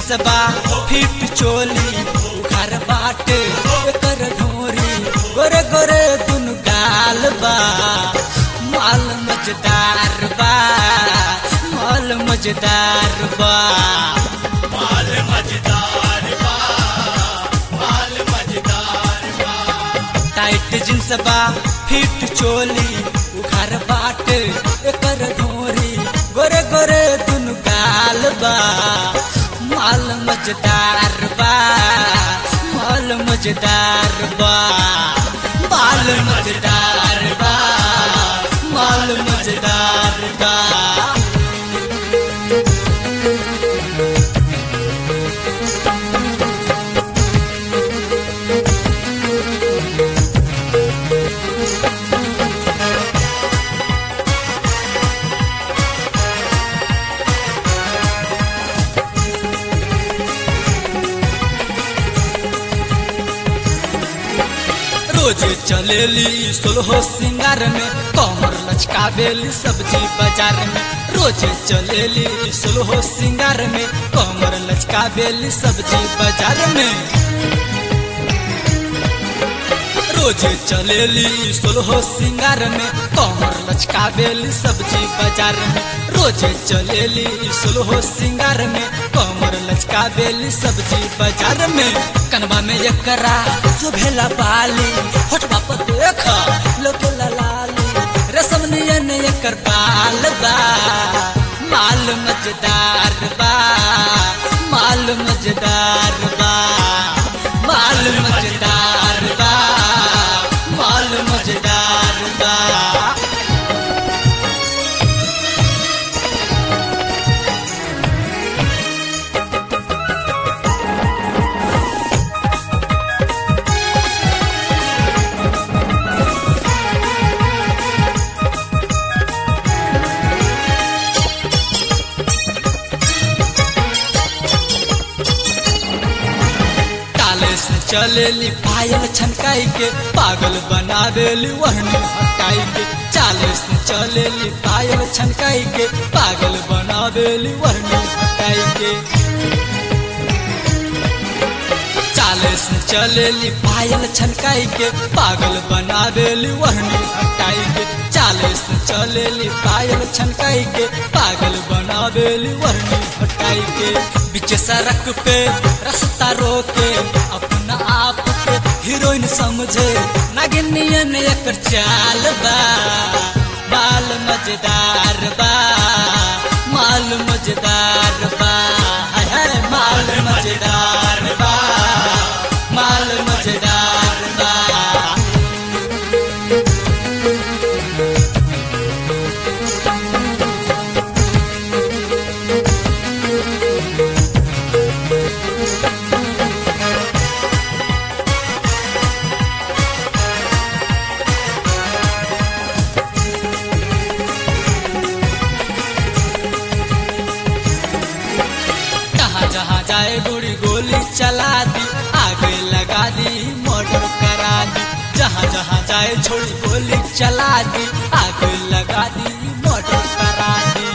jeans बा feet चोली उघार बाटे एकर ढोरी गोरे गोरे दुनु गाल बा माल मजेदार बा माल मजेदार बा माल मजेदार बा माल मजेदार बा टाइट जींस बा फिट चोली उघार बाटे एकर ढोरी गोरे गोरे दुनु गाल बा माल मजेदार बा माल मजेदार बा माल मजेदार बा माल मजेदार बा रोज चलेली सोलहो सिंगार में कमर लचकावेली सब्जी बाजार में रोज चलेली सोलहो सिंगार में कमर लचकावेली सब्जी बाजार में रोज चलेली सोलहो सिंगार में कमर लचकावेली सब्जी बाजार में रोज चलेली सोलहो सिंगार में कमर लचकावेली सब्जी बाजार में कनवा में एकरा सुभेला बाली होठवा पर देख लोकेला लाली रसम नियन एकर बाल बा माल मजेदार बा माल मजेदार बा माल मजेदार बा माल मजेदार बा काले से चलेली पायल छनकाई के पागल बनावेली वहनी हटाई के चाले से चलेली पायल छनकाई के पागल बनावेली वहनी हटाई के चाले से चलेली पायल छनकाई के पागल बनावेली वहनी हटाई के चाले से चलेली पायल छनकाई के पागल बनावेली वहनी हटाई के बीच सड़क पे रास्ता रोके अपना आप के हीरोइन समझे नागिनियन एकर चाल बा बाल मजेदार बा माल मजेदार बा हाय हाय माल मजेदार बा माल मजेदार बा जहाँ जहाँ जाए गोली गोली चला दी आगे लगा दी मर्डर करा दी जहाँ जहाँ जाए छोड़ी गोली चला दी आगे लगा दी मर्डर करा दी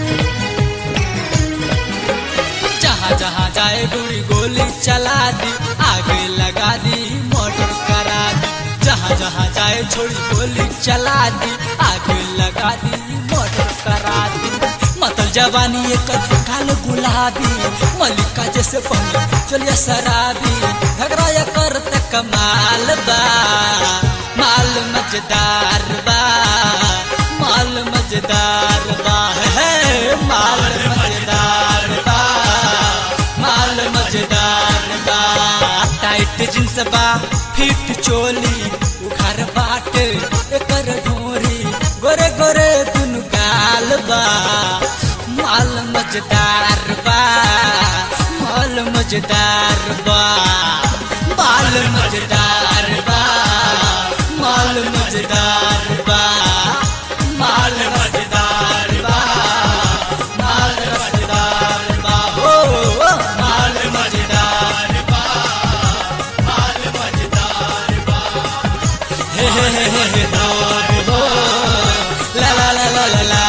जहाँ जहाँ जाए गोली गोली चला दी आगे लगा दी मर्डर करा दी जहाँ जहाँ जाए छोड़ी गोली चला दी आगे लगा दी मर्डर करा दी मतल जवानी एक काल गुलाबी मलिका जैसे पहले चलिए शराबी घगराया करते कमाल बा माल मजेदार बा माल मजेदार बा है माल मजेदार बा माल मजेदार बा टाइट जींस बा फिट चोली उघार बाटे एकर ढोरी गोरे गोरे दुनु गाल बा माल मजेदार बा माल मजेदार बा माल मजेदार बा माल मजेदार बा माल मजेदार बा माल मजेदार बा हो माल मजेदार बा माल मजेदार बा हे हे हे हे हे हो हो ला ला ला ला ला ला